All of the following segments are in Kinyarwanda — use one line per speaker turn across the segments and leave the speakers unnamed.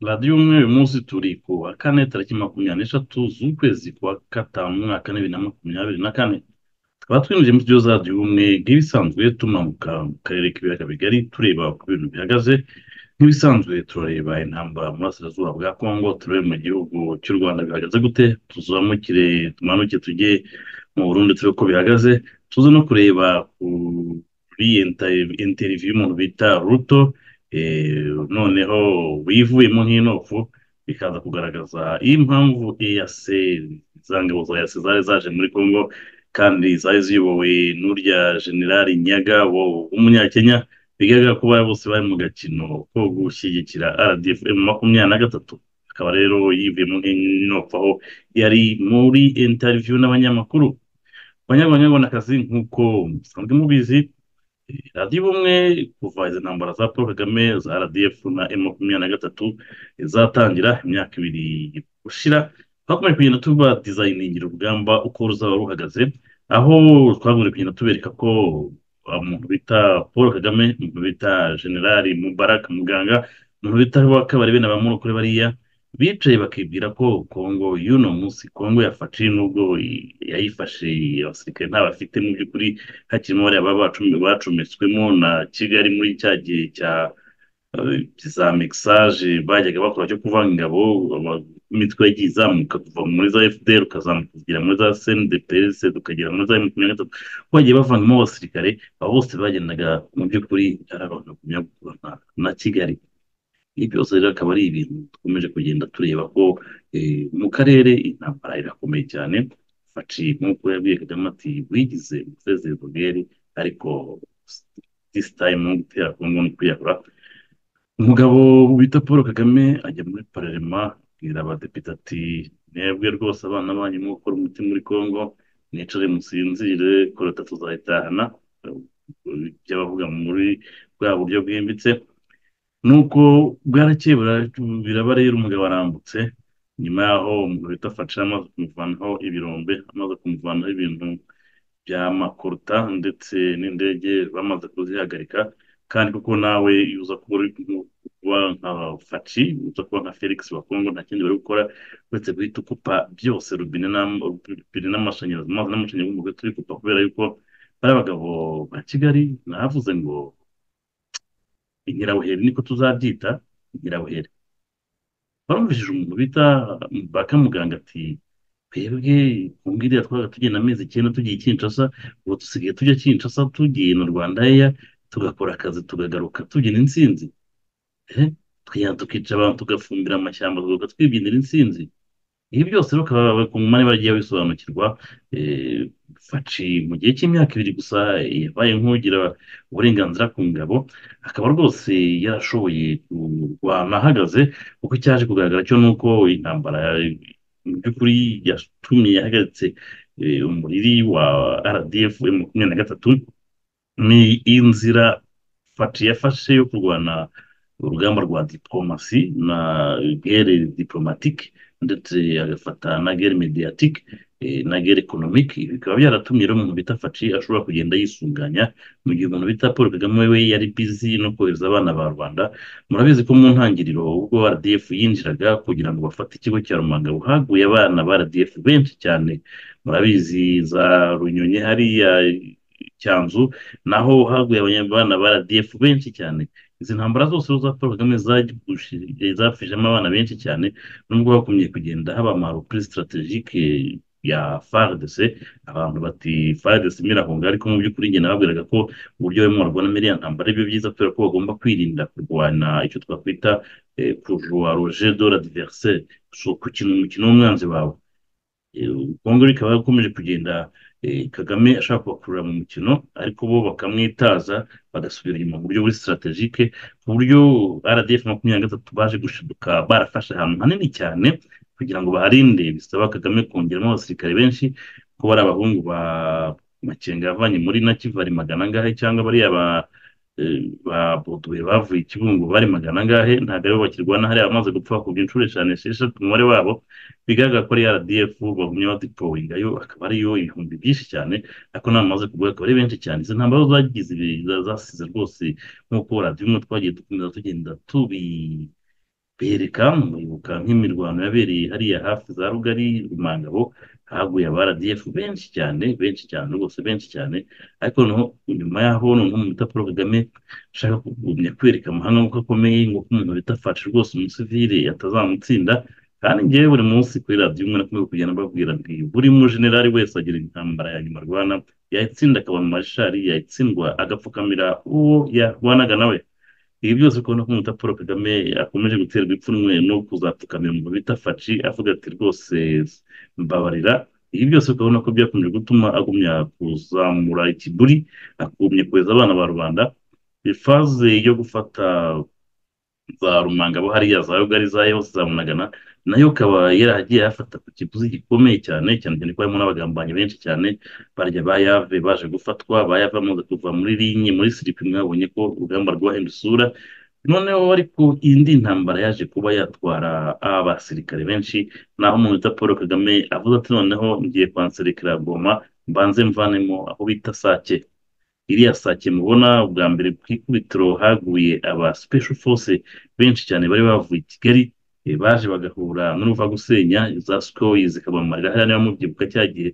radiyo umwe uyu munsi turi ku wa kane tariki makumyabiri n'eshatu z'ukwezi kwa gatanu umwaka bibiri na makumyabiri na kane tukaba twinjiye mu studio za radiyo umwe nk'ibisanzwe tumanuka mu karere k'ibiyaga bigari tureba uko ibintu bihagaze nk'ibisanzwe turareba intambara mu burasirazuba bwa kongo turebe mu gihugu cy'u rwanda bihagaze gute tuzamukire tumanuke tujye mu burundi turebe uko bihagaze tuze no kureba kuri interiviyu y'umuntu bita ruto noneho wivuyemo nk'intovu bikaza kugaragaza impamvu eyase za ngabo za eyase zari zaje muri kongo kandi zari ziyobowe n'urya generali nyaga w'umunyakenya bigaragara ko bari bose bari mu gakino ko gushyigikira rdf makumyabiri na gatatu akaba rero yivuyemo nk'intovu aho yari muri interiviyu n'abanyamakuru abanyabanyabanakazi nk'uko musanzwe mubizi radiyo ubumwe kuva izi ntambara za paul kagame za rdf na m makumyabiri na gatatu zatangira imyaka ibiri gushira twakomeje kugenda tuba dizayiningira urugamba uko ruzaba ruhagaze aho twagombye kugenda tubereka ko umuntu bita paul kagame umuntu bita generali mubarak muganga umuntu bita bakabari bene abamurokore bariya bicaye bakibwira ko kongo y'uno munsi kongo yafashe nubwo yayifashe abasirikare nta bafite mu by'ukuri hakirimo bariya baba bacometswemo na kigali muri cya gihe cya za mixage bajyaga bakora cyo kuvanga ingabo imitwe yagiye izamuka kuva muri za fdr ukazamuka kugera muri za cndps ukagera muri za makumyabiri na gatatu ko bagiye bavangamo abasirikare abo bose bagendaga mu by'ukuri ari abantu bakumya na kigali ibi byose rero akaba ari ibintu dukomeje kugenda tureba ko mu karere intambara irakomeye cyane faci nk'uko yabwiye kagame ati wigize umuserivisi bweri ariko disi tayimu gutera kongo ni kwiyahura umugabo bita paul kagame ajya muri pararema abwira abadepite ati mwebwe rwose abana banyu mwo gukora umuti muri kongo mwicare musinzire korota tuzayitahana ibyo bavuga muri bwa buryo bwimbitse nuko bwarakeye biraba rero umugabo arambutse nyuma yaho umugabo bita faca amaze kumuvanaho ibirombe amaze kumuvanaho ibintu bya makoruta ndetse n'indege bamaze kuzihagarika kandi kuko nawe uza kuba nka faci uza kuba nka felix wa kongo nta kindi bari gukora uretse guhita ukupa byose rubine n'amashanyarazi amazi n'amashanyarazi umugabo turi kupa kubera yuko bari abagabo ba kigali navuze ngo inkirabuheri niko tuzabyita inkirabuheri barumvishije umuntu bita baka muganga ati twebwe kumbwiriya twabaga tugenda amezi icyenda tugiye kinshasa ubu dusigaye tujya kinshasa tugiye na rwanda eya tugakora akazi tugagaruka tugira insinzi twajyana tukica abantu tugafumbira amashyamba tugaruka twibyinira insinzi ibi byose rero ukaba ku mwanya bagiye bisobanukirwa faci mu gihe cy'imyaka ibiri gusa yabaye nk'ugira uburenganzira ku ngabo akaba rwose yarashoboye kurwana ahagaze kuko icyaje kugaragara cyo ni uko intambara mu by'ukuri yatumye yahagaritse umuriri wa rdf makumyabiri na gatatu ni inzira faci yafashe yo kurwana urugamba rwa diporomasi na gere diporomatike ndetse agafata na gere mediyatike na gere ekonomike bikaba byaratumye rero umuntu bita faci ashobora kugenda yisunganya mu gihe umuntu bita paul kagame we yari bizi no kohereza abana ba rwanda murabizi ko mu ntangiriro ubwo rdf yinjiraga kugira ngo bafate ikigo cya rumanga haguye abana ba rdf benshi cyane murabizi za runyonyi hariya cyanzu naho haguye abana ba rdf benshi cyane izi ntambara zose za paul kagame zafishemo abana benshi cyane nubwo bakomeye kugenda haba amarupuri sitarategike ya fardc abantu bati fardc mirahunga ariko mu by'ukuri njye nababwiraga ko uburyo barimo barwana muri iriya ntambara aribyo byiza kubera ko bagomba kwirinda kurwana icyo twakwita kujuwa roje dora diverse gukina umukino w'umwanzi wawe kongo rikaba rikomeje kugenda kagame ashaka kubakurura mu mukino ariko bo bakamwitaza bagasubira inyuma mu buryo buri sitarategike ku buryo rdf makumyabiri na gatatu baje gushiduka barafashe ahantu hanini cyane kugira ngo baharinde bisaba kagame kongeramo abasirikare benshi ko bari abahungu ba makenga yavanye muri na kivari magana angahe cyangwa bariya ba ba boduwe bavuye ikibungo bari magana angahe ntabwo aribo bakirwana hariya bamaze gupfa kubwa inshuro eshanu esheshatu umubare wabo bigaragara ko ari rdf bagumye badipowingayo akaba ariyo ibihumbi byinshi cyane ariko nabamaze kugura akaba ari benshi cyane izi ntambaro zagize zasize rwose nk'uko radiyo imwe twagiye dukomeza tugenda tubi bereka muribuka nk'imirwano yabereye hariya hafi za rugari rumangabo haguye aba rdf benshi cyane benshi cyane rwose benshi cyane ariko noneho nyuma y'aho noneho umuntu bita paul kagame ashaka kugumya kwereka amahanga ko akomeye ngo ko umuntu bita faci rwose umusivire atazamutsinda kandi ngewe buri munsi kuri radiyo umwe nakomeye kugenda mbabwira nti buri mujenerali wese agira intambara ya nyuma arwana yayitsinda akaba mu marishari yayitsindwa agapfukamira uwo yarwanaga nawe ibi byose ukabona ko umuta paul kagame akomeje guterwa ipfunwe no kuzapfukamira umuntu bita faci avuga ati rwose mbabarira ibi byose ukabona ko byakomeje gutuma agumya kuzamura ikiburi agumya kohereza abana ba rubanda ifaze yo gufata za rumangabo hariya za rugari za yose za munagana nayo ikaba yaragiye yafata ku kiguzi gikomeye cyane cyane cyane ko harimo n'abagambanyi benshi cyane barya bayave baje gufatwa bayave bamaze kuva muri rinye muri siripi mwabonye ko urugamba rwahinda isura noneho ariko indi ntambara yaje kuba yatwara abasirikare benshi naho umuntu wita paul kagame avuze ati noneho ngiye kwanserekera goma mbanze mvanemo aho bita sake iriya sake mubona ubwa mbere ku ikubitiro haguye aba special force benshi cyane bari bavuye i kigali baje bagahura n'uruva gusenya za sikoyi zikabamarira hariya niba mubyibuka cya gihe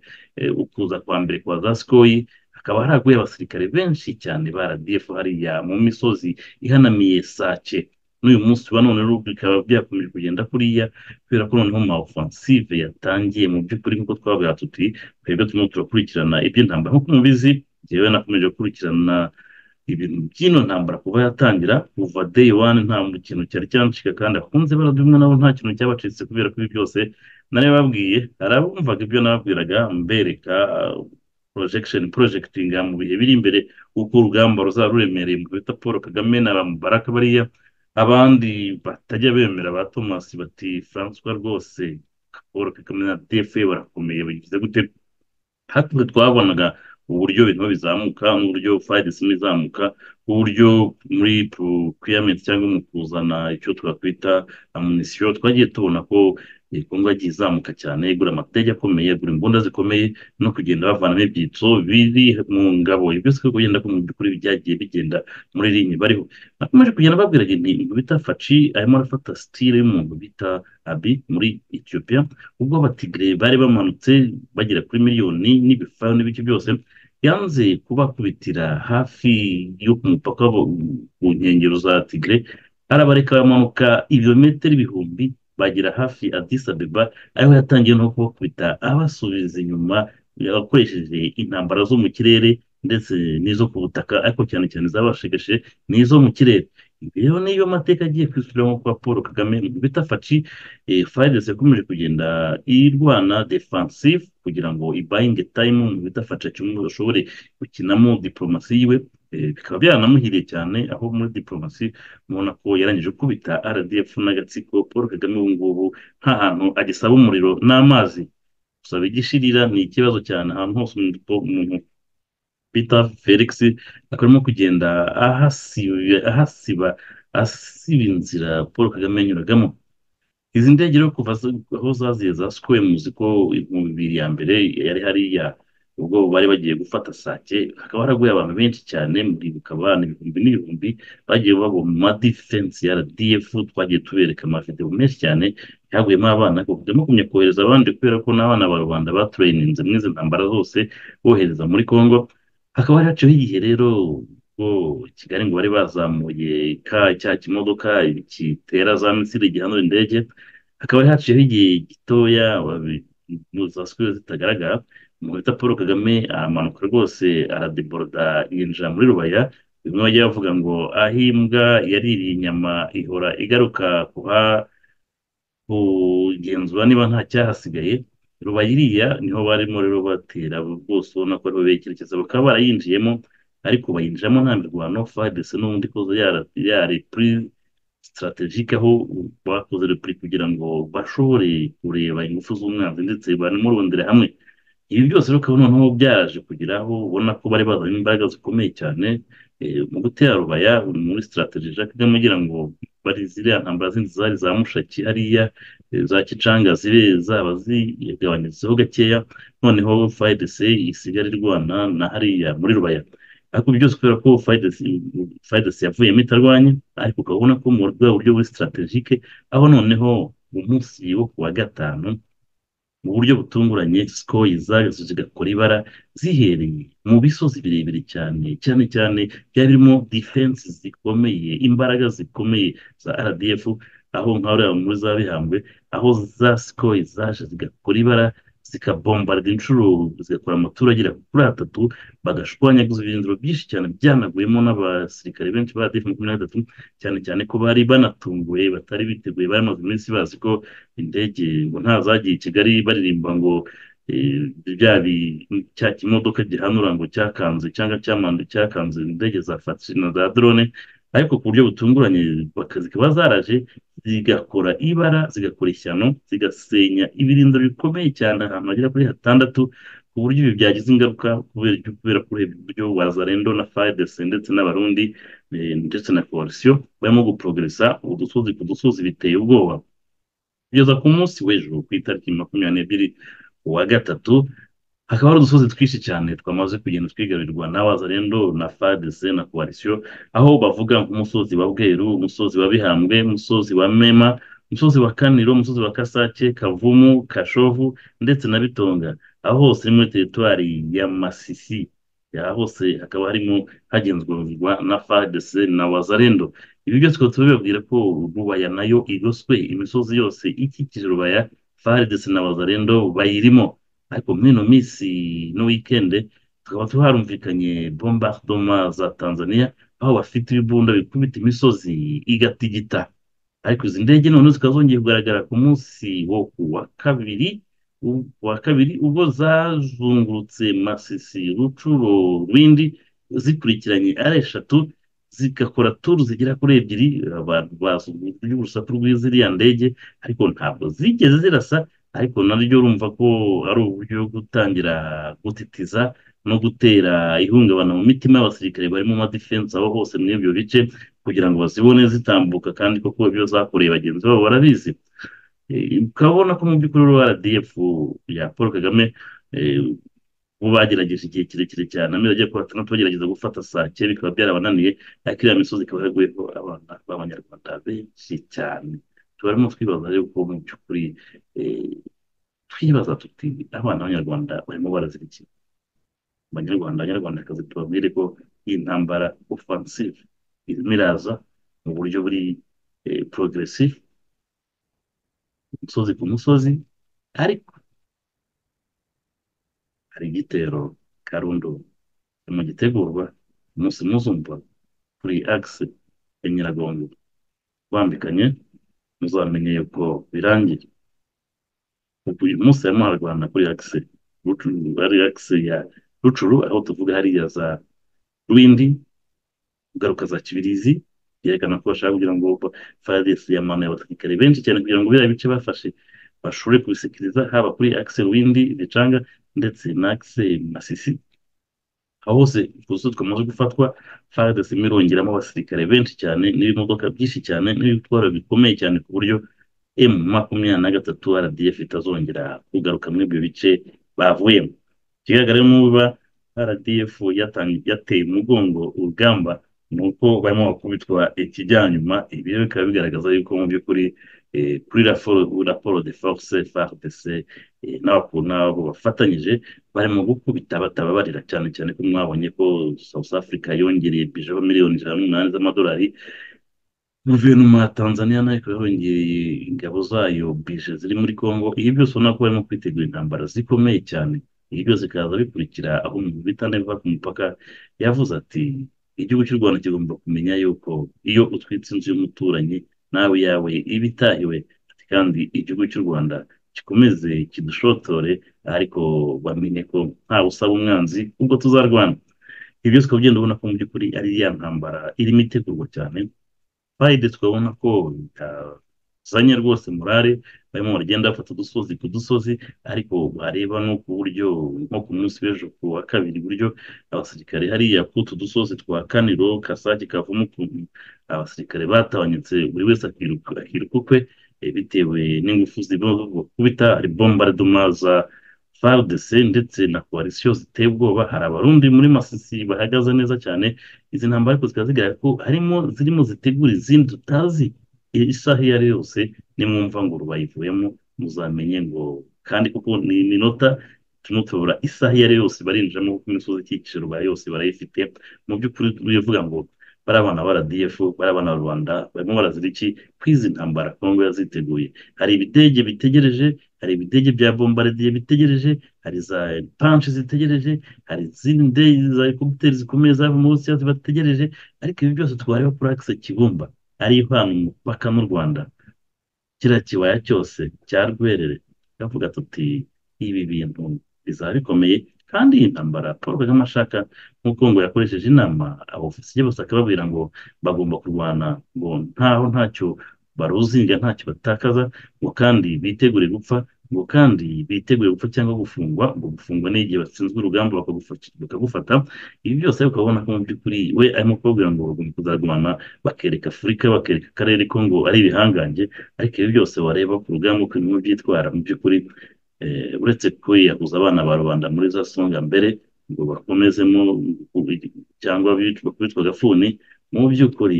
ukuza kwa mbere kwa za sikoyi hakaba haraguye abasirikare benshi cyane ba radiyefu hariya mu misozi ihanamiye sake n'uyu munsi wa none bikaba byakomeje kugenda kuriya kubera ko noneho ma ofansive yatangiye mu by'ukuri nk'uko twabwira tuti twebwe turimo turakurikirana iby'intambara nk'uko mubizi njyewe nakomeje gukurikirana ibintu by'ino ntambara kuba yatangira kuva day one nta kintu cyari cyancika kandi akunze baradumwe nabo nta kintu cyabacitse kubera ko ibi byose nari babwiye hari abumvaga ibyo nababwiraga mbereka projection projectinga mu bihe biri imbere uko urugamba ruzaba ruremereye mu bita paul kagame na bamubaraka bariya abandi batajya bemera ba thomas bati francois rwose paul kagame na dfe barakomeye bagize gute hakurya twabonaga uburyo ibintu bizamuka n'uburyo fayidisima izamuka uburyo muri procurement cyangwa mu kuzana icyo twakwita amunisiyo twagiye tubona ko kongo yagiye izamuka cyane igura amatege akomeye igura imbunda zikomeye no kugenda bavanamo ibyitso biri mu ngabo byose ko kugenda mu by'ukuri byagiye bigenda muri rinye bariho nakomeje kugenda babwira ni bita faci arimo arafata sitire y'umuntu bita abi muri etiyopiya ubwo abatigire bari bamanutse bagera kuri miliyoni n'ibifayo n'ibice byose yanze kubakubitira hafi yo ku mupaka ku nkengero za tigire arabareka bamanuka ibirometero ibihumbi bagera hafi Addis Abeba ariho yatangiye no kubakubita abasubiza inyuma akoresheje intambara zo mu kirere ndetse n'izo ku butaka ariko cyane cyane zabashegeshe n'izo mu kirere rero niyo mateka agiye kwisubiramo kwa paul kagame bita faci fayidesi yakomeje kugenda irwana defensive kugira ngo ibayinge tayimu mu bita faci kimwe bashobore gukinamo diporomasi yiwe bikaba byaranamuhiriye cyane aho muri diporomasi mubona ko yarangije gukubita rdf n'agatsiko paul kagame ubu ngubu nta hantu agisaba umuriro n'amazi gusaba igishirira ni ikibazo cyane ahantu hose umuntu bita felix akarimo kugenda ahasiba asiba inzira paul kagame yanyuragamo izi ndege rero kuva aho zaziye za sikoye muzi ko mu bibiri ya mbere yari hariya ubwo bari bagiye gufata sake hakaba haraguye abantu benshi cyane muribuka abana ibihumbi n'ibihumbi bagiye babo mu madifensi ya rdf twagiye tubereka amavideo menshi cyane yaguyemo abana makumya kohereza abandi kubera ko n'abana ba rubanda batureyininze muri izi ntambara zose bohereza muri congo hakaba hari haciyeho igihe rero ubwo kigali ngo bari bazamuye ka cya kimodoka kitera za misiri gihanura indege hakaba haciyeho igihe gitoya za sikuru zitagaragara muhita paul kagame aramanuka rwose aradeboroda yinjira muri rubaya bimwe bajya bavuga ngo aho imbwa yaririye inyama ihora igaruka kugenzura niba nta cyahasigaye rubaya iriya niho barimo rero batera rwose ubona ko ariho bekerekeza bakaba barayinjiyemo ariko bayinjiramo nta mirwano fadese n'ubundi koza yari puri sitarategike aho bakoze repuri kugira ngo bashobore kureba ingufu z'umwanzi ndetse banamurundire hamwe ibi byose rero ukabona noneho byaraje kugira aho ubona ko bari bazanye imbaraga zikomeye cyane mu gutera rubaya muri sitarategije kagame kugira ngo bari ziriya ntambara zindi zari za mushaki hariya za kicanga zibe zaba zigabanyirizeho gakeya noneho fayidese isigara irwana na hariya muri rubaya ariko byose kubera ko fayidasi yavuyemo itarwanya ariko ukabona ko mu bwa buryo buri sitarategike aho noneho umunsi wo ku wa gatanu mu buryo butunguranye sikoyi zageze zigakora ibara zihereye mu bisozi birebire cyane cyane cyane byari birimo defense zikomeye imbaraga zikomeye za rdf aho nk'aho muri za bihambwe aho za sikoyi zaje zigakora ibara zikabombarira inshuro zigakora amaturage kuri atatu bagashwanyaguza ibirindiro byinshi cyane byanaguyemo n'abasirikare benshi ba defu makumyabiri na gatatu cyane cyane ko bari banatunguwe batari biteguye bari bamaze iminsi bazi ko indege ngo ntazagiye i kigali baririmba ngo cya kimodoka gihanura ngo cyakanze cyangwa cyamandu cyakanze indege za fatiri na za drone ariko ku buryo butunguranye zikaba zaraje zigakora ibara zigakora ishyano zigasenya ibirindiro bikomeye cyane ahantu hagera kuri hatandatu ku buryo ibi byagize ingaruka kubera ko urebye uburyo wazarendo na fayidesi ndetse n'abarundi ndetse na koalisiyo barimo guprogeresa udusozi ku dusozi biteye ubwoba kugeza ku munsi w'ejo ku itariki makumyabiri n'ebyiri uwa gatatu hakaba hari udusozi twinshi cyane twamaze kugenda twigarurirwa na wazarendo na fadese na koalisiyo aho bavuga nk'umusozi wa bweru umusozi wa bihambwe umusozi wa mema umusozi wa kaniro umusozi wa kasake kavumu kashovu ndetse na bitonga aho hose ni muri teritwari ya masisi aha hose hakaba harimo hagenzurwa na fadese na wazarendo ibi byose tukaba tubibabwira ko rubaya nayo igoswe imisozi yose ikikije rubaya fadese na wazarendo bayirimo ariko muri ino minsi no wikende tukaba tuharumvikanye bombardoma za tanzania aho bafite ibibunda bikubita imisozi igatigita ariko izi ndege noneho zikaba zongeye kugaragara ku munsi wo ku wa kabiri wa kabiri ubwo zazungurutse masisi rucuro rwindi zikurikiranye ari eshatu zigakora turu zigera kuri ebyiri abantu bazunguruka urusaku rw'iziriya ndege ariko ntabwo zigeze zirasa ariko naryo urumva ko ari uburyo bwo gutangira gutitiza no gutera ihungabana mu mitima y'abasirikare bari mu madefense aho hose muri ibyo bice kugira ngo bazibone zitambuka kandi koko ibyo zakoreye bagenzi babo barabizi ukabona ko mu by'ukuri rdf ya paul kagame bo bagerageje igihe kirekire cyane amezi agiye kuba atandatu bagerageza gufata sake bikaba byarabananiye ariko iriya misozi ikaba yaraguyeho abana b'abanyarwanda benshi cyane barimo twibaza yuko mu by'ukuri twibaza tuti abana b'abanyarwanda barimo barazirikira abanyarwanda abanyarwandakazi tubabwire ko iyi ntambara ofansive irimo iraza mu buryo buri porogeresive umusozi ku musozi ariko hari igitero karundo mu gitegurwa umunsi muzumva kuri agisi ya nyiragongo bambikanye muzamenye yuko birangiye uyu munsi harimo hararwana kuri akise ari akise ya rucuru aho tuvuga hariya za rwindi ingaruka za kibirizi byerekana ko bashaka kugira ngo fadesi yamanuye abasirikare benshi cyane kugira ngo biriya bice bafashe bashobore kubisikiriza haba kuri akise rwindi bicanga ndetse na akise masisi aho hose utuzu twamaze gufatwa fadesi irongeramo abasirikare benshi cyane n'ibimodoka byinshi cyane n'ibitwaro bikomeye cyane ku buryo emu makumyabiri na gatatu rdf itazongera kugaruka muri ibyo bice bavuyemo ikigaragara n'uba rdf yateye umugongo urugamba ni uko barimo bakubitwa ikijyanyuma ibi rero bikaba bigaragaza yuko mu by'ukuri kuri raporo de force fardc n'abo bafatanyije barimo gukubita batababarira cyane cyane ko mwabonye ko south africa yongereye bijeho miliyoni ijana n'umunani z'amadolari guverinoma ya tanzania nayo ikaba yongereye ingabo zayo bije ziri muri congo ibi byose ubona ko barimo kwitegura intambara zikomeye cyane ibi byose bikaza bikurikira aho umuntu bita neva ku mupaka yavuze ati igihugu cy'u rwanda kigomba kumenya yuko iyo utwitse inzu y'umuturanyi nawe yawe iba itahiwe kandi igihugu cy'u rwanda gikomeze kidushotore ariko bamenye ko ntawe usaba umwanzi ubwo tuzarwana ibi byose ukaba ugenda ubona ko mu by'ukuri ari ya ntambara irimo itegurwa cyane fayide twabona ko bitazanye rwose murare barimo baragenda bafata udusozi ku dusozi ariko bareba no ku buryo nko ku munsi w'ejo ku wa kabiri buryo abasirikare hariya kutu dusozi twa kaniro kasake kavumu abasirikare batabanyutse buri wese akiruka ukwe bitewe n'ingufu zibona kubita hari bombaridoma za FARDC ndetse na coalition ziteye ubwoba hari abarundi muri masisi bahagaze neza cyane izi ntambara ariko zikaba zigaragara ko harimo zirimo zitegura izindi tutazi isaha iyo ari yose nimwumva ngo rubayivuyemo muzamenye ngo kandi kuko ni iminota turimo tubura isaha iyo ari yose barinjiramo kuko imisozi ikikije rubaya yose barayifite mu by'ukuri turivuga ngo bari abana ba RDF bari abana ba rubanda barimo barazira iki kwizi ntambara kongo yaziteguye hari ibidege bitegereje hari ibidege bya bombardier bitegereje hari za panshi zitegereje hari izindi ndege za helicopteri zikomeye zava muri Rusiya zibategereje ariko ibi byose twareba kuri axe Kibumba ari ihana umupaka n'u Rwanda kiriya kibaya cyose cya Rwerere turavuga tuti ibi bintu bizaba bikomeye kandi iyi ntambara paul kagame ashaka nk'uko ngo yakoresheje inama abofisiye bose akababwira ngo bagomba kurwana ngo ntaho ntacyo baruzinga ntacyo batakaza ngo kandi bitegure gupfa ngo kandi bitegure gupfa cyangwa gufungwa ngo gufungwa n'igihe batsinzwe urugamba bakagufata ibi byose ukabona ko mu by'ukuri we arimo kubabwira ngo bagomba kuzagumana bakereka afurika bakereka akarere ko ngo ari ibihangange ariko ibi byose wareba ku rugamba uko birimo byitwara mu by'ukuri uretse kwiyahuza abana ba rubanda muri za songa mbere ngo bakomezemo cyangwa bitwa agafuni mu by'ukuri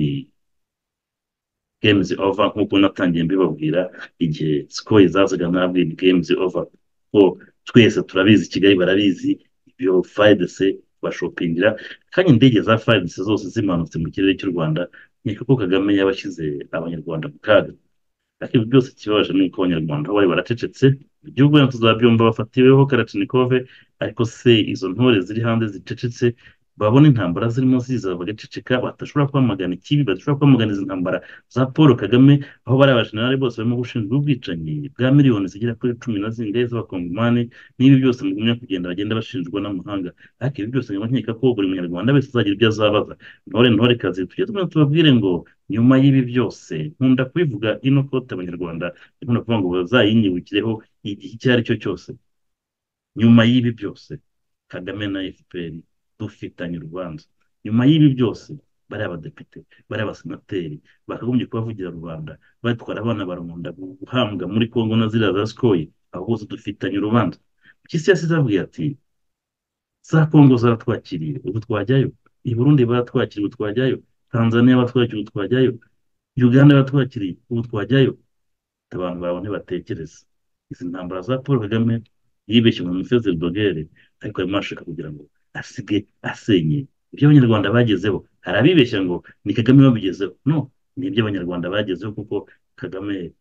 games over nk'uko natangiye mbibabwira igihe sikoye zazaga nabwira games over ko twese turabizi kigali barabizi ibyo fayidese bashopingira kandi indege za fayidese zose zimanutse mu kirere cy'u rwanda nkeka ko kagame yabashyize abanyarwanda mu kaga ariko ibyo byose kibabaje ni uko abanyarwanda bari baracecetse igihugu yabo tuzabyumva bafatiweho karatinikove ariko se izo ntore ziri hanze zicecetse babona intambara zirimo ziza bagaceceka badashobora kwamagana ikibi badashobora kwamagana izi ntambara za paul kagame aho bari abajenerali bose barimo gushinjwa ubwicanyi bwa miliyoni zigera kuri cumi na zingahe z'abakongomani n'ibi byose mugumya kugenda bagenda bashinjwa n'amahanga ariko ibi byose nkaba nkeka ko buri munyarwanda wese azagira ibyo azabaza ntore ntore kazi tujye tumwe tubabwire ngo nyuma y'ibi byose nkunda kubivuga ino kote abanyarwanda nkunda kuvuga ngo bazayinyibukireho igihe icyo ari cyo cyose nyuma y'ibi byose kagame na efuperi dufitanye urubanza nyuma y'ibi byose bari abadepite bari abasenateri bakagombye kubavugira rubanda batwara abana barunda guhambwa muri kongo na ziriya za sikoyi aho bose dufitanye urubanza mpyisi yasize avuga ati za kongo zaratwakiriye ubu twajyayo i burundi baratwakiriye ubu twajyayo tanzania batwakiriye ubu twajyayo uganda batwakiriye ubu twajyayo abantu babone batekereza izi ntambara za paul kagame yibeshye mu mifezeri dogere ariko arimo arashaka kugira ngo asigaye asenye ibyo abanyarwanda bagezeho hari abibeshya ngo ni kagame babigezeho no ni ibyo abanyarwanda bagezeho kuko kagame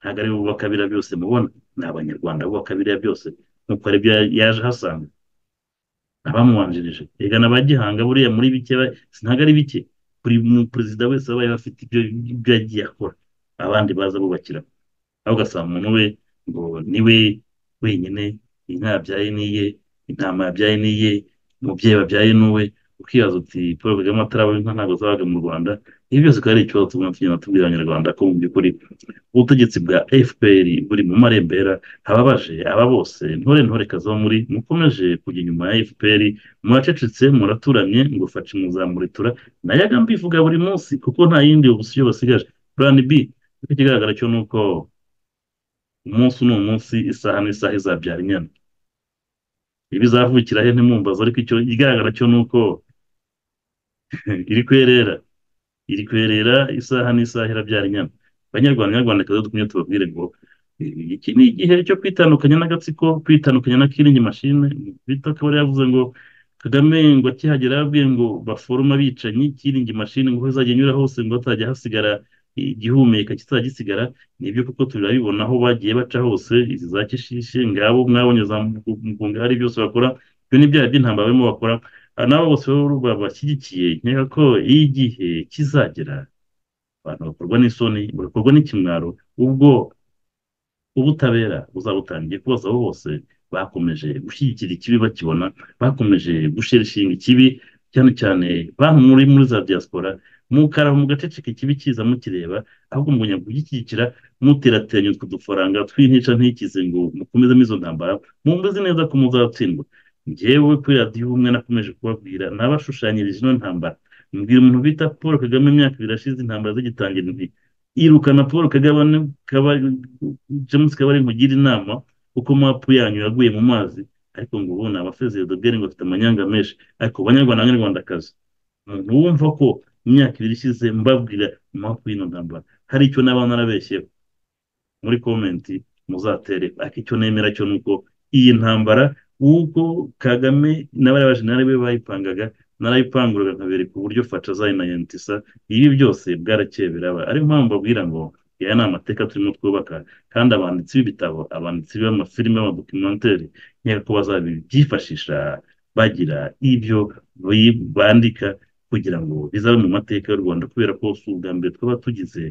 ntabwo ari bo bakabira byose mubona ni abanyarwanda bo bakabira byose nk'uko ari byo yaje ahasanga abamubanjirije reka na ba gihanga buriya muri bike ntabwo ari bike buri perezida wese wabaye bafite ibyo yagiye akora abandi baza bubakira aho ugasanga umuntu we ngo niwe wenyine inka yabyaye niye intama yabyaye niye umubyeyi wabyaye n'uwe ukibaza uti paul kagame ataraba inka ntabwo zabaga mu rwanda ibi byose ukaba ari ikibazo tugomba kugenda tubwira abanyarwanda ko mu by'ukuri ubutegetsi bwa fpr buri mu marembera ababaje aba bose ntore ntore kazo muri mukomeje kujya inyuma ya fpr muracecetse muraturamye ngo faci muzamuritura nayo agambivuga buri munsi kuko nta yindi ubusiyo basigaje plan b ikigaragara cyo ni uko umunsi ni umunsi isaha n'isaha izabyara inyana ibizavukira he ntimwumbazo ariko icyo igaragara cyo ni uko iri kwerera iri kwerera isaha n'isaha irabyara inyana abanyarwanda nyarwandakazi dukumye tubabwire ngo iki ni igihe cyo kwitandukanya n'agatsiko kwitandukanya na kiringi mashine bita akaba yavuze ngo kagame ngo akihagera yabwiye ngo baforoma abicanyi kiringi mashine ngo izajya inyura hose ngo hatajya hasigara igihumeka kitazajya gisigara nibyo kuko turabibona aho bagiye baca hose izi za kishishe ngabo mwabonye za mugunga hari byose bakora ibyo ni byaha by'intambara barimo bakora n'abo bose babashyigikiye nkeka ko iyo igihe kizagera abantu bakorwa n'isoni bagakorwa n'ikimwaro ubwo ubutabera buzabutangiye kubaza abo bose bakomeje gushyigikira ikibi bakibona bakomeje gushirishinga ikibi cyane cyane banki muri muri za diaspora mukara mu gaceceke kibi kiza mukireba ahubwo mugumya kugishyigikira muterateranya utwo dufaranga twintica ntikize ngo mukomezemo izo ntambara mumeze neza ko muzatsindwa njyewe kuri radiyo ubumwe nakomeje kubabwira nabashushanyirije ino ntambara mbwira umuntu bita paul kagame imyaka ibiri ashize intambara zigitangira inti irukana paul kagame james kabari nkugire inama kuko mapu yanyu yaguye mu mazi ariko ngo ubu ni abafezereza bwari ngo bafite amanyanga menshi ariko banyarwanda n'abanyarwandakazi umuntu wumva ko mu myaka ibiri ishize mbabwira mapu y'ino ntambara hari icyo n'abana narabeshyeho muri komenti muzatere ariko icyo nemera cyo ni uko iyi ntambara uko kagame n'abari be bayipangaga narayipanguraga nkabereka uburyo faca zayo na yantisa ibi byose bwarakeye biraba ariyo mpamvu babwira ngo aya ni amateka turimo twubaka kandi abanditsi b'ibitabo abanditsi b'amafilime y'amadokimenteri nkeka ko bazabyifashisha bagira ibyo bandika kugira ngo bizabe mu mateka y'u rwanda kubera ko si ubwa mbere twaba tugize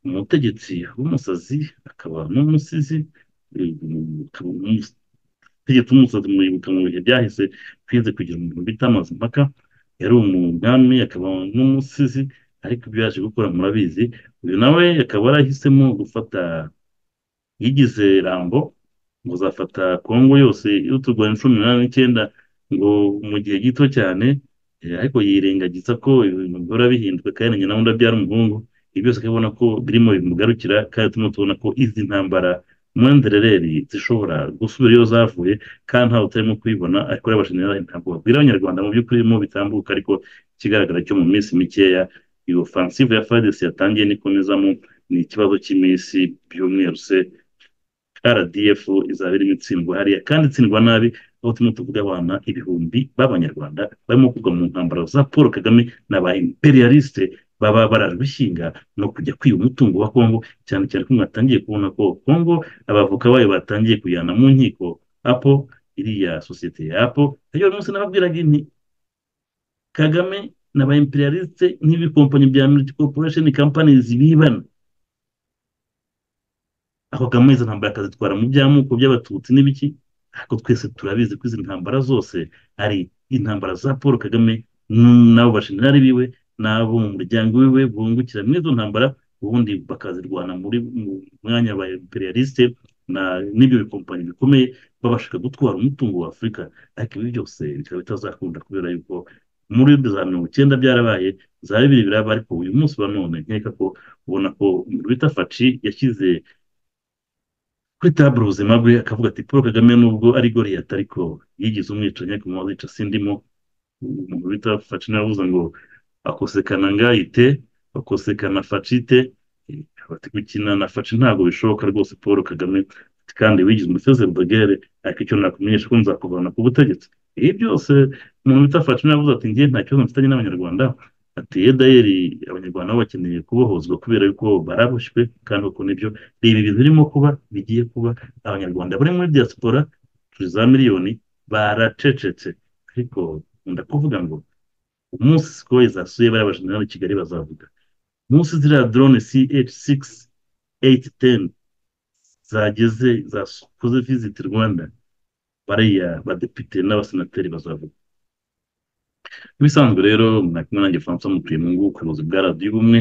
umutegetsi w'umusazi akaba n'umusizi utegetse umusazi muribuka mu bihe byahise twize kugira umuntu bita mpaka yari umwami akaba n'umusizi ariko ibyo yaje gukora murabizi uyu nawe akaba yarahisemo gufata yigize rambo ngo uzafata kongo yose y'uturwanya cumi n'umunani n'icyenda ngo mu gihe gito cyane ariko yirengagiza ko ibintu bihora bihindwe kandi nyina wundi abyara umuhungu ibi byose akabona ko birimo bimugarukira kandi turimo tubona ko izi ntambara mwenderereri zishobora gusubira iyo zavuye kandi ntawe utarimo kuyibona ariko yabashinira ntabwo babwira abanyarwanda mu by'ukuri birimo bitambuka ariko ikigaragara cyo mu minsi mikeya iyo ofansive ya fadesi yatangiye n'ikomezamo ni ikibazo cy'iminsi by'umweru se rdf izaba irimo itsindwa hariya kandi itsindwa nabi aho turimo tuvuga abana ibihumbi b'abanyarwanda barimo kugwa mu ntambaro za paul kagame na ba imperialiste baba bararwishinga no kujya kwiba umutungo wa kongo cyane cyane ko mwatangiye kubona ko kongo abavoka bayo batangiye kujyana mu nkiko apo iriya sosiyete ya apo iyo munsi nababwiraga inti kagame na ba imperialiste nk'ibikompanyi bya militi corporation companies bibana ako kamwe izo ntambara akazitwara mu by'amoko by'abatutsi n'ibiki ariko twese turabizi ko izi ntambara zose ari intambara za paul kagame n'abo bashinari biwe n'abo mu muryango wiwe bungukira muri izo ntambara ubundi bakazirwana muri mu mwanya wa imperialiste n'ibyo bikompanyi bikomeye babashaka gutwara umutungo wa afurika ariko ibi byose bikaba bitazakunda kubera yuko muri za mirongo icyenda byarabaye za bibiri biraba ariko uyu munsi wa none nkeka ko ubona ko bita faci yashyize kuri taburo ubuzima bwe akavuga ati paul kagame nubwo ari goriyata ariko yigize umwicanyi ariko mwazica sindimo umuntu bita faci navuze ngo akosekana ngayite akosekana facite bati gukina na faci ntabwo bishoboka rwose paul kagame kandi wigize umusozi rubagere ariko icyo nakumenyesha ko nzakuvana ku butegetsi ibi byose umuntu bita faci navuze ati ngiye nta kibazo mfitanye n'abanyarwanda ati edayeri abanyarwanda bo bakeneye kubohozwa kubera yuko baraboshywe kandi uko nibyo reba ibintu birimo kuba bigiye kuba abanyarwanda bari muri diaspora turi za miliyoni baracecetse ariko nkunda kuvuga ngo umunsi sikoye zasuye bariya bajenerali i kigali bazavuga umunsi ziriya drone ch eight ten zageze zakoze visiti rwanda bariya badepite n'abasenateri bazavuga ibisanzwe rero mwakumwe nanjye francois mutuye mu ngubu ubuyobozi bwa radiyo ubumwe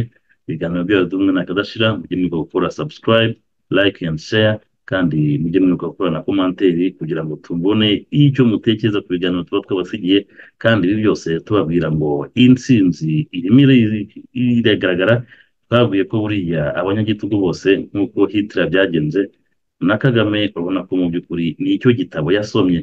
ibiganiro bya radiyo ubumwe ntakadashira mujye mwibuka gukora subscribe like and share kandi mujye mwibuka gukora na komanteri kugira ngo tubone icyo mutekereza ku biganiro tuba twabasigiye kandi ibi byose tubabwira ngo intsinzi irimo iragaragara twabwiye ko buriya abanyagitugu bose nk'uko hitira byagenze na kagame urabona ko mu by'ukuri nicyo gitabo yasomye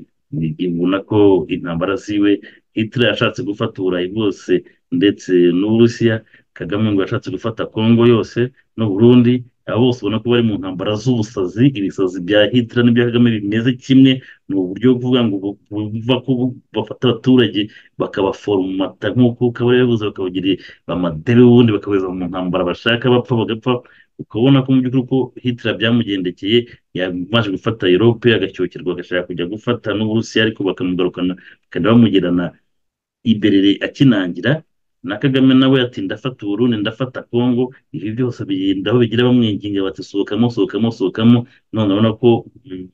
ubona ko intambara ziwe hitler yashatse gufata uburayi bwose ndetse n'uburusiya kagame ngo yashatse gufata kongo yose n'uburundi aba bose ubona ko bari mu ntambara z'ubusazi ibisazi bya hitler n'ibya kagame bimeze kimwe ni uburyo kuvuga ngo buva ko bafata abaturage bakabaforomata nk'uko kabari yavuze bakabagiriye amadebe ubundi bakabeza mu ntambara bashaka bapfa bagapfa ukabona ko mu by'ukuri ko hitler byamugendekeye yamaze gufata europe agacyokerwa agashaka kujya gufata n'uburusiya ariko bakamugarukana bakajya bamugirana iberere akinangira na kagame nawe ati ndafata uburundi ndafata kongo ibi byose bigenda aho bigira bamwinginga bati sohokamo sohokamo sohokamo none urabona ko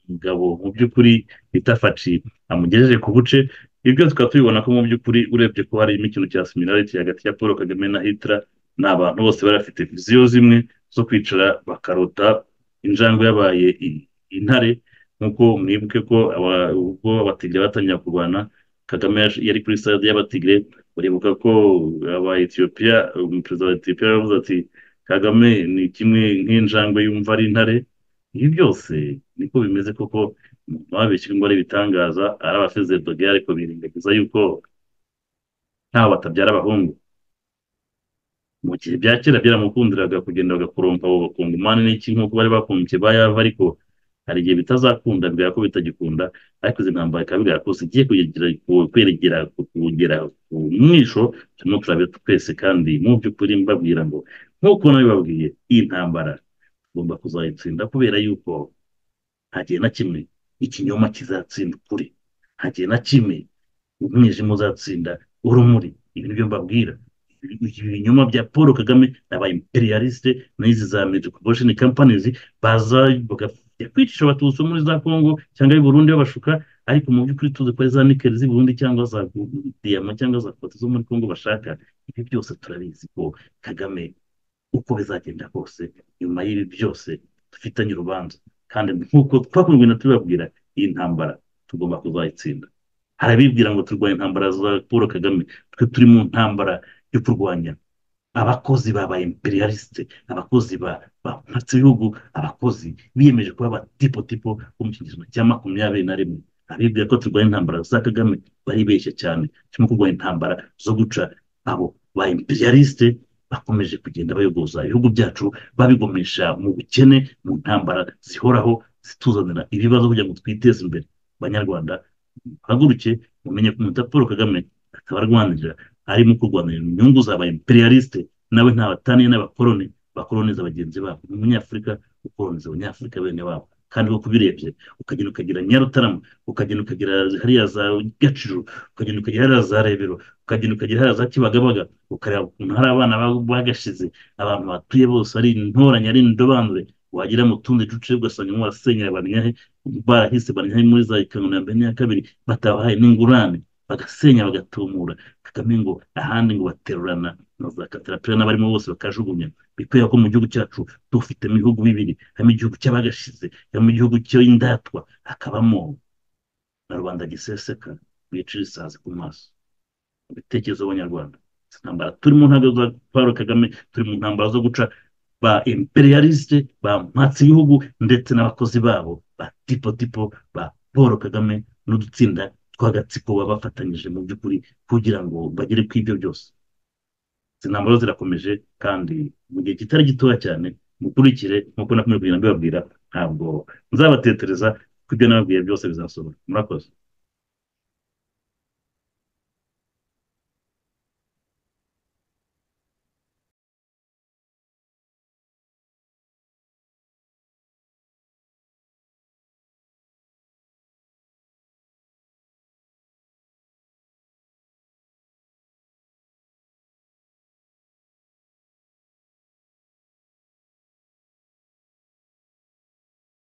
umugabo mu by'ukuri itafaci amugejeje ku buce ibyo tukaba tubibona ko mu by'ukuri urebye ko harimo ikintu cya similarity hagati ya paul kagame na hitler ni abantu bose bari bafite viziyo zimwe zo kwicara bakarota injangwe yabaye intare nk'uko mwibuke ko ubwo abatigire batangira kurwana kagame yari kuri sitade y'abatigire uribuka ko aba etiyopiya umuperezida wa etiyopiya yaravuze ati kagame ni kimwe nk'injangwe yumva ari intare ibi byose niko bimeze koko umuntu wabeshye ngo ari ibitangaza araba afeze dogere ariko birengagiza yuko ntawe batabyara abahungu mu gihe bya kera byaramukundiraga kugenda bagakorompa abo bakunga umwanya n'iki nk'uko bari bakunze bayava ariko hari igihe bitazakunda bigaya ko bitagikunda ariko izi ntambara bikaba bigaya ko zigiye kweregera kugera ku mwisho turimo turabe twese kandi mu by'ukuri mbabwira ngo nk'uko nabibabwiye iyi ntambara tugomba kuzayitsinda kubera yuko nta gihe na kimwe ikinyoma kizatsinda ukuri nta gihe na kimwe umwijima uzatsinda urumuri ibi nibyo mbabwira ibinyoma bya paul kagame aba imperialiste n'izi za metropolitan companies baza bakajya kwicisha abatutsi muri za kongo cyangwa i burundi babashuka ariko mu by'ukuri tuzi ko ari za nikeli z'i burundi cyangwa za diyama cyangwa za kote zo muri kongo bashaka ibi byose turabizi ko kagame uko bizagenda kose nyuma y'ibi byose dufitanye urubanza kandi nk'uko twakundwe na tubabwira iyi ntambara tugomba kuzayitsinda harabibwira ngo turwanye intambara za paul kagame twe turi mu ntambara yo kurwanya abakozi ba ba imperialiste abakozi ba batse ibihugu abakozi biyemeje kuba abatipotipo bo mu kinyejana cya makumyabiri na rimwe abibwira ko turwanya intambara za kagame baribeshya cyane turimo kurwanya intambara zo guca abo ba imperialiste bakomeje kugenda bayogoza ibihugu byacu babigomesha mu bukene mu ntambara zihoraho zituzanira ibibazo kugira ngo twiteze imbere banyarwanda haguruke mumenye ko umuta paul kagame akaba arwanirira arimo kurwanira inyungu za ba imperialiste nawe ntabataniye n'abakoloni bakoloniza bagenzi babo ni umunyafurika ukoloniza abanyafurika bene wabo kandi koko ubirebye ukagenda ukagira nyarutarama ukagenda ukagira hariya za gaciro ukagenda ukagira hariya za rebero ukagenda ukagira hariya za kibagabaga ukareba ukuntu hari abana bagashize abantu batuye bose ari intoranye ari indobanure wagira mu tundi duce ugasanga warasenyera bamenya he barahise bamenya he muri za kanoni ya mbere n'iya kabiri batabahaye n'ingurane bagasenya bagatumura kagame ngo ahandi ngo baterurana na za katerapira n'abarimo bose bakajugunya bikwiriye ko mu gihugu cyacu dufitemo ibihugu bibiri harimo igihugu cy'abagashize harimo igihugu cy'indatwa hakabamo na rubanda giseseka bicira isazi ku maso mu bitekerezo by'abanyarwanda intambara turi mu ntabwo za paul kagame turi mu ntambara zo guca ba imperialiste ba mpatsi ibihugu ndetse n'abakozi babo ba tipo tipo ba paul kagame n'udutsinda tw'agatsiko baba bafatanyije mu by'ukuri kugira ngo bagere ku ibyo byose izi ntambaro zirakomeje kandi mu gihe kitari gitoya cyane mukurikire nk'uko nakomeje kugenda mbibabwira ntabwo nzabatetereza ko ibyo nababwiye byose bizasohora murakoze